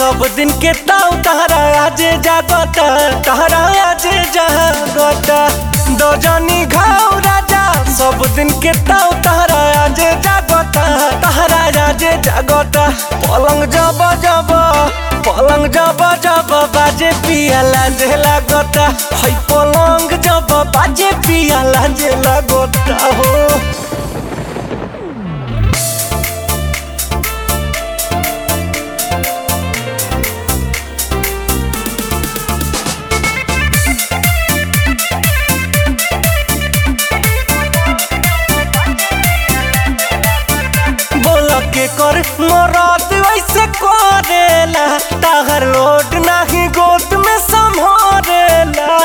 सब दिन के ताऊ तहरा आजे जागता तहरा आजे जागता दो जानी घाव राजा सब दिन के ताऊ तहरा आजे जागता तहरा आजे जागता पलंग जब जब पलंग जब जब बाजे पिया लाजे लागता है पलंग जब बाजे पिया लाजे लागता हो बोल के कर मोरात वैसे करेला ताहर लोट नाही गोद में संभारेला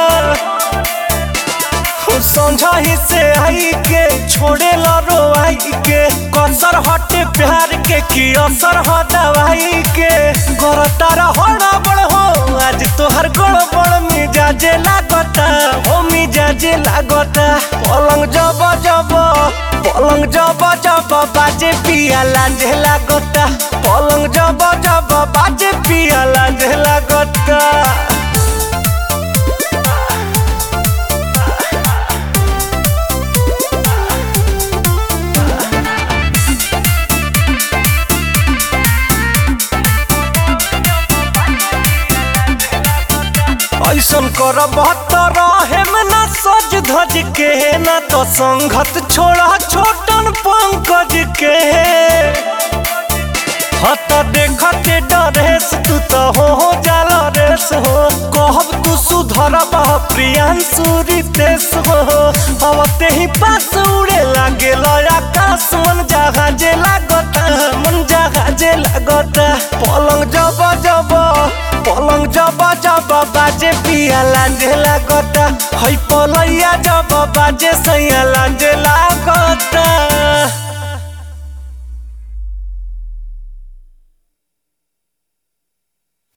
समझाही से आई के छोड़े लो आई के कसर हटे प्यार के की असर हो दवाई के घर तारा हड़ा बड़ हो आज तोहर गड़बड़ मिजाजे लागता हो मिजाजे लागता पलंग जब जब पलंग जब जब बाजे पिया लांझे लागता पलंग जब जब बाजे पिया लांझे लागता ऐसन कर बहत्तर हेम ना सज धज के ना तो संगत छोड़ा छोटन पंकज के हत देखते डरेस तू तो हो हो जाला रेस हो कहब तू सुधर प्रियांशु रितेश हो अब ते ही पास उड़े लागे आकाश मन जहाजे लागता मन जहाजे लागता पलंग जब जब पलंग जब जब बाजे पिया लांझे लागता है पलैया जब बाजे सैया लांझे लागता